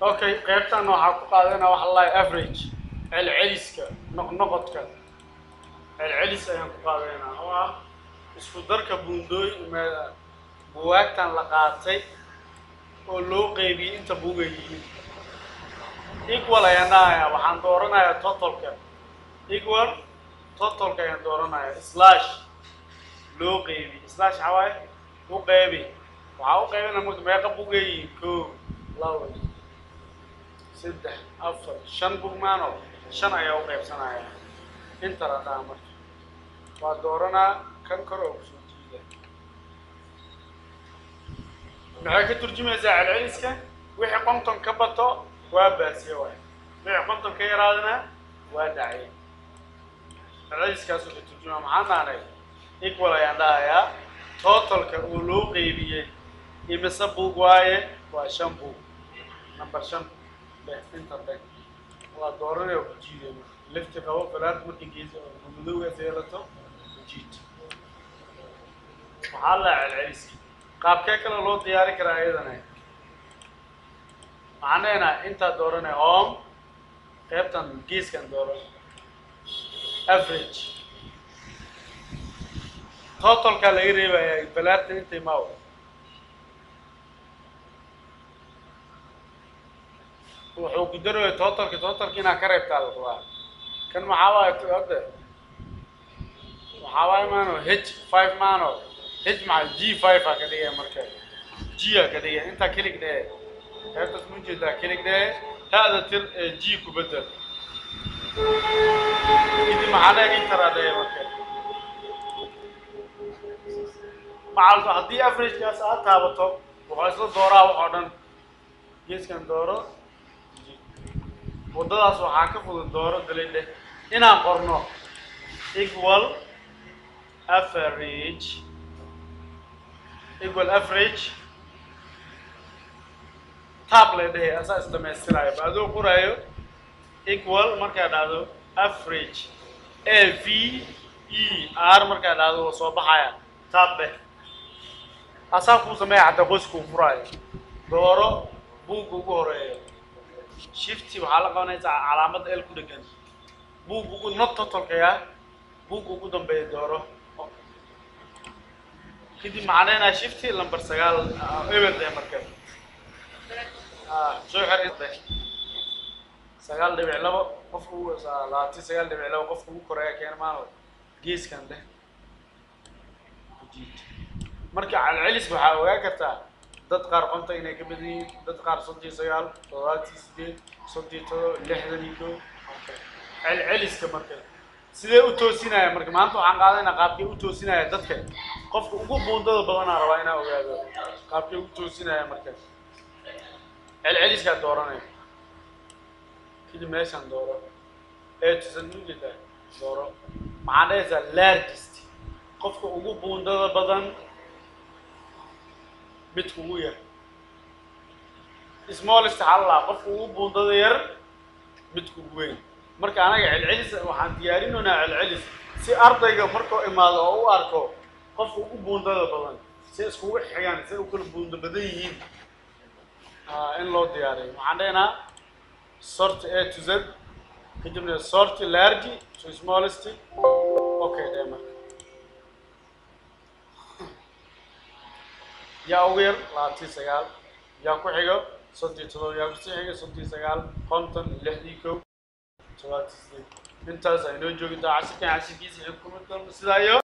okay qaybtan waxaa ku qaadana waxa la average celceliska noqnoqodka celcelis ayaan ku qaadaynaa oo ah isku darka buundooyin buwaagtan la qaatay oo loo qeybiyey inta buugay yihiin equal ayaan dhahayaa waxaan dooranayaa totalka equal totalka ayaan dooranaya slash loo qeybi slash waxaa waaye u qeybi waxaa u qeybina marka meeqa bugayihiin koo laba saddex afar shan bug maano shan ayaa u qeybsanaya inta la dhaha marka waa dooranaa kan kor oo kusoo jiida maxay ka turjumaysaa celceliska wixii konton ka bato waa baasiye waay wixii konton ka yaraadana waa dhacye celceliskaasuu ka turjuma maxaan dhahnay equal ayaan dhahayaa totalka uu loo qeybiyey imise buug waaye waa shan buug number shan leh inta leh waa dooranay oo ku jiiday lifti qabo falaad markii geesa oo madowgaas yeelato ku jiid waxaa la celceliska qaabkee kale loo diyaari karaa iyadana waxaan leenahay intaa dooranay home qaybtan geeskan dooran average totalkaa laga reebayaa balaarta intay maaw wuxuu ku darooya totalka totalka inaa ka reebtaa la rabaa kan maxaa waaye hadda waxaa waaye maano h five maano h maxaa g five aa ka dhigaya marka g aa ka dhigaya intaa kelig dhee qaybtaas ma jeedaa kelig dhee hada tir g ku bedel kadib maxaa dhee intara dhee marka macalka haddii averagekaas aad taabato wuxuu isla dooraa wax oo dhan geeskan dooro waddadaas waxaa ka fudud dooro dalidhe inaan qorno equal average equal average tab lay dhehe asaa is dhamaystiraayo ba adoo qoraayo equal markaa dhahdo average a v e r markaa dhahdo waa soo baxaya tab dheh asaa kuu sameeya xataa qoyskuu furaayo dooro buugga ugu horeeyo shifty waxaa la qabanaysaa calaamadda el ku dhegan buugga ugu not totalkaya buugga ugu dambeeya dooro kadib maxaa leenahay shifty lamber sagaal ebel dee marka soo xir sagaal dhibic labo qofka ugu labaatan sagaal dhibic labo qofka ugu koreeya keena maano geeskan deh marka celcelis waxaa ogaa kartaa dad qaar konta inay ka badan yihiin dad qaar soddon iyo sagaal toddobaatan iyo sideed soddon iyo todoba lixdan iyo koo celceliska marka sidee u toosinaya marka maanta waxaan qaadayna qaabkay u toosinaya dadka qofka ugu buundada badanaa rabaa inaa ogaado qaabkay u toosinaya marka celceliskaa dooranaya kadib meeshaan dooro ee tusan ujeedaa dooro maxaan dhahaysaa largest qofka ugu buundada badan midka ugu yar smallest hallaa qofka ugu buundada yar midka ugu weyn marka anaga celcelis waxaan diyaarinaynaa celcelis si ardayga markuu imaado oo u arko qofka ugu buundada badan si iskugu xigaan si u kala buundo badan yihiin in loo diyaariyo waxaan dhaynaa sort a to z kadibna sort large to smallest okay dhe marka yaa ugu yar labaatan sagaal yaa ku xigo soddon todoba yaa kusii xiga soddon sagaal konton lixdii kow todobaatan sideed intaas aynoo joogtaa cashirkan cashirkiisa xukumad sidaa iyo